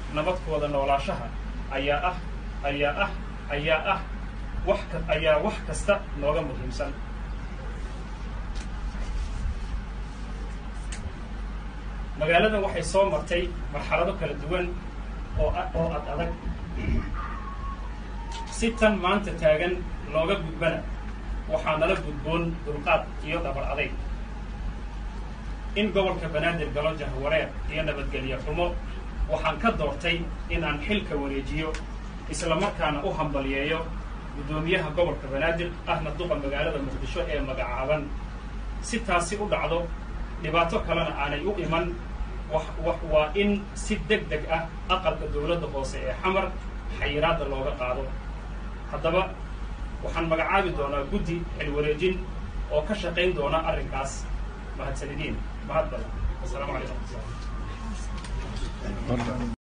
nabadkooda noolaashaha ayaa ah ayaa ah ayaa ah wax ka ayaa wax kasta nooga muhiimsan magaaladan waxay soo martay marxalado kala duwan oo oo ad adag si tan maanta taagan looga gudbana waxaa nala gudboon dulqaad iyo dhabar adayg in gobolka banaadir galo jahwareer iyo nabadgelyo xumo waxaan ka doortay in aan xilka wareejiyo islamarkaana u hambaliyeeyo guddoomiyaha gobolka banaadir ahna duqa magaalada muqdisho ee magacaaban si taasi u dhacdo dhibaato kalena aanay u iman waa in si deg deg ah aqalka dowladda hoose ee xamar xayiraadda looga qaado haddaba waxaan magacaabi doonaa guddi xilwareejin oo ka shaqayn doona arrinkaas mahadsanidin mahad badan wasalaamu calaykum